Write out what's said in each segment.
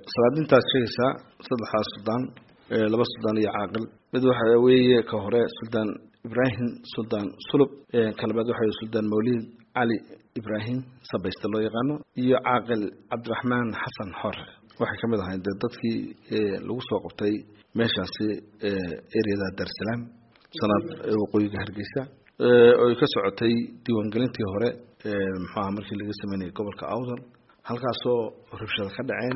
salaadintaad sheegaysaa saddexdaas suldaan laba suldaan iyo caaqil mid waxa weeye ka hore suldaan ibraahim suldaan sulub kalabaad waxa suldaan mawlid cali ibraahim sabayste loo yaqaano iyo caaqil cabdiraxmaan xasan xore waxay ka mid ahayn dee dadkii lagu soo qabtay meeshaasi ereyada darsalaam sanaad waqooyiga hargeysa oy ka socotay diiwaangelintii hore muxuaha markii laga sameynayay gobolka awdal halkaasoo rabshada ka dhaceen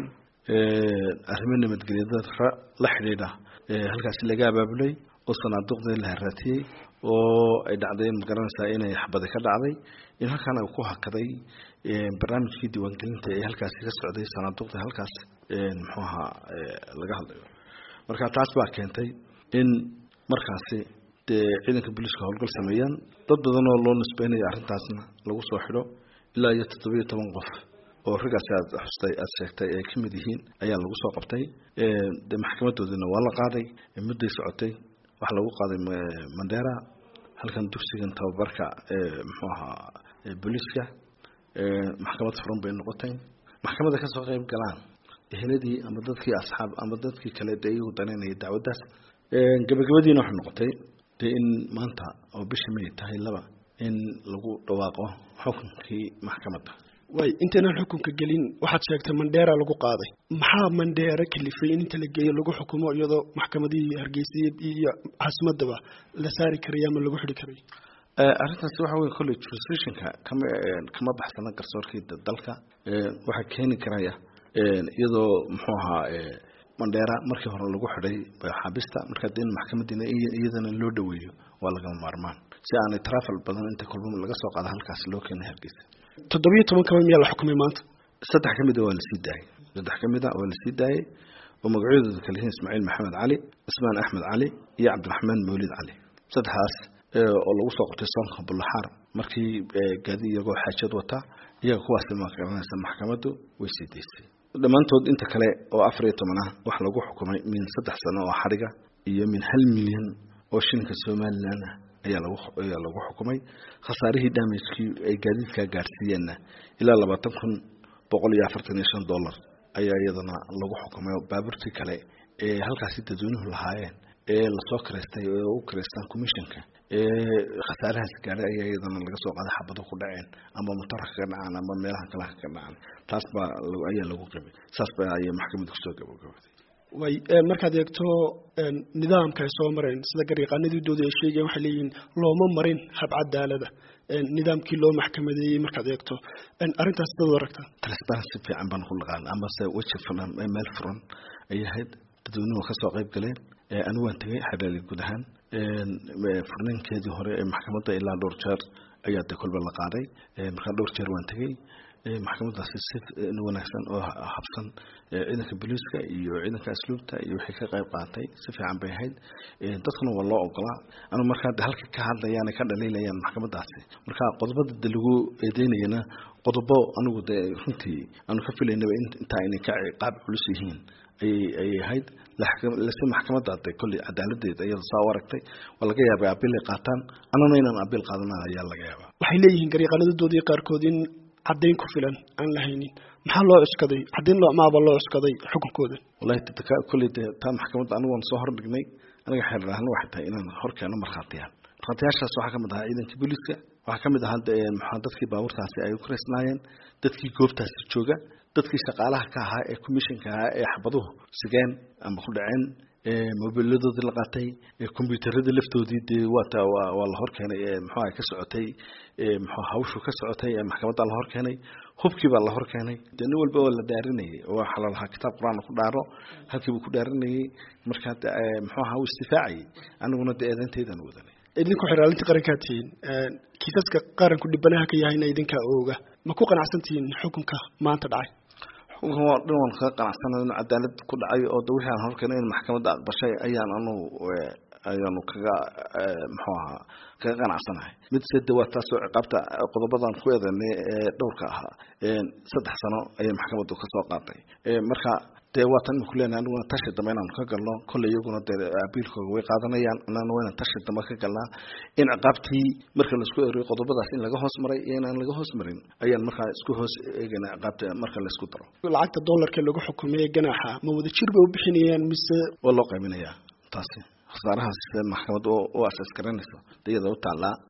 arrimo nabadgelyada la xidhiidha halkaasi laga abaabulay oo sanaaduqdii la haraatiyey oo ay dhacday magaranaysaa inay xabadi ka dhacday in halkaana ku hakaday barnaamijkii diiwaangelinta ee halkaasi ka socday sanaaduqdii halkaas muxuu ahaa laga hadlayo marka taas baa keentay in markaasi dee ciidanka booliiska howlgal sameeyaan dad badan oo loo nisbeynayo arrintaasna lagu soo xidho ilaa iyo toddobiyo toban qof oo raggaasi aad xustay aada sheegtay ay ka mid yihiin ayaa lagu soo qabtay de maxkamadoodina waa la qaaday mudday socotay waxaa lagu qaaday mandera halkan dugsigan tababarka muxuu ahaa booliiska maxkamad furan bay noqotay maxkamadda kasoo qeyb galaan eheladii ama dadkii asxaab ama dadkii kale dee iyagu danaynaya dacwaddaas gabagabadiina waxay noqotay dee in maanta oo bisha may tahay laba in lagu dhawaaqo xukunkii maxkamadda way intaynan xukunka gelin waxaad sheegtay mandheera lagu qaaday maxaa mandheera kalifay in inta la geeyo lagu xukumo iyadoo maxkamadihii hargeysiya iyo caasimadaba la saari karay ama lagu xidhi karay arrintaasi waxa wey kolley jurisdictionka kama kama baxsana garsoorkii dalka waxaa keeni karaya iyadoo muxuu ahaa mandheera markii hore lagu xidhay xaabista markaa de in maxkamadiina iyadana loo dhaweeyo waa lagama maarmaan si aanay trafal badan inta kolba laga soo qaada halkaas loo keenay hargeysa toddobiyo toban kaba miyaa la xukumay maanta saddex ka mid a waa lasii daayey saddex ka mid a waa lasii daayey oo magacyadooda kale yihiin ismaaciil maxamed cali cismaan axmed cali iyo cabdiraxmaan mawlid cali saddexdaas oo lagu soo qabtay soonka bullaxaar markii gaadi iyagoo xaajad wata iyaga kuwaasi ma garanaysa maxkamaddu way sii daysay dhammaantood inta kale oo afar iyo toban ah waxaa lagu xukumay min saddex sano oo xadhiga iyo min hal milyan oo shilinka somalilan ah ayaa lagu ayaa lagu xukumay khasaarihii damagekii ay gaadiidkaa gaarsiiyeenna ilaa labaatan kun boqol iyo afartan iyo shan dollar ayaa iyadana lagu xukumay baabuurtii kale ee halkaasi dadweynuhu lahaayeen ee lasoo kiraystay oo u kiraystaan commissionka ee khasaarahaas gaadhay ayaa iyadana laga soo qaaday xabado ku dhaceen ama motorka ka dhacaan ama meelaha kale ka dhacaan taas baa ayaa lagu qabay saas baa ayay maxkamadda kusoo gabagabaday way markaad eegto nidaamka ay soo mareen sida garyaqaanadii dooda ay sheegayeen waxay leeyihiin looma marin hab cadaalada nidaamkii loo maxkamadeeyey markaad eegto arrintaas dad aragtaa transparency fiican baan ku naqaan amase weji furan meel furan ay ahayd dadweynuhu kasoo qayb galeen anigu waan tegay xabaali guud ahaan furninkeedii hore ee maxkamadda ilaa dhowr jeer ayaa de kolba la qaaday markaa dhowr jeer waan tegey maxkamadaasi si wanaagsan oo habsan ciidanka booliiska iyo ciidanka asluubta iyo wixii ka qayb qaatay si fiican bay ahayd dadkuna waa loo ogolaa anu markaa de halka ka hadlayaan ka dhaliilayaan maxkamadaasi marka qodobada de lagu eedeynayana qodobo anigu de runtii aanu ka filaynaba intaa inay ka qaab culus yihiin ayay ahayd lase maxkamadda de kolley cadaaladeeda iyada saa u aragtay waa laga yaabay abiil ay qaataan annana inaan abiil qaadana ayaa laga yaabaa waxay leeyihiin garyaqaanadoodii qaarkood in caddayn ku filan aan la haynin maxaa loo cuskaday caddayn maaba loo cuskaday xukunkooda wallahi kolley de taa maxkamadda anigu waan soo hordhignay aniga xeerahana waxay tahay inaan hor keeno markhaatiyaan markhaatiyaashaas waxaa kamid ahaa ciidankii booliiska waxaa kamid ahaa maxaa dadkii baabuurtaasi ay ku raysnaayeen dadkii goobtaasi jooga dadkii shaqaalaha ka ahaa ee commissionka ahaa ee xabaduhu sigeen ama ku dhaceen mobiladoodii la qaatay combyuutarada laftoodii dee waata waa la horkeenay mxuaha ka socotay mxu hawshu ka socotay ee maxkamadda la horkeenay hubkii baa la horkeenay de nin walba waa la dhaarinayay waxaa la lahaa kitaab qur-aan ku dhaaro halkiibuu ku dhaarinayay markaa mxuaha u istifaacayay aniguna de eedeyntaydan wadanay idinku xiraalinta qarankaa tihiin kiisaska qaranku dhibanaha ka yahayna idinkaa ooga ma ku qanacsan tihiin xukunka maanta dhacay xukunkan waa dhan waan kaga qanacsana inu cadaalad ku dhacay oo de wixii aan horkeenay in maxkamadda aqbashay ayaan anugu ayaanu kaga muxuu ahaa kaga qanacsanahay mid sede waa taasoo ciqaabta qodobadan ku eedanay ee dhowrka ahaa saddex sano ayay maxkamaddu kasoo qaatay marka dee waa tan iminku leenahay aniguna tashi dambe inaanu ka galno kolley iyaguna dee abiilkooga way qaadanayaan anana waa inaan tashi dambe ka galnaa in ciqaabtii marka laisku eriyo qodobadaas in laga hoos maray iyo inaan laga hoos marin ayaan markaa isku hoos eegana ciqaabta marka laisku daro lacagta dollarka lagu xukumay ganaaxa ma wada jir bay u bixinayaan mise waa loo qaybinayaa taasi khasaarahaas maxkamad u asas garanayso iyada u taallaa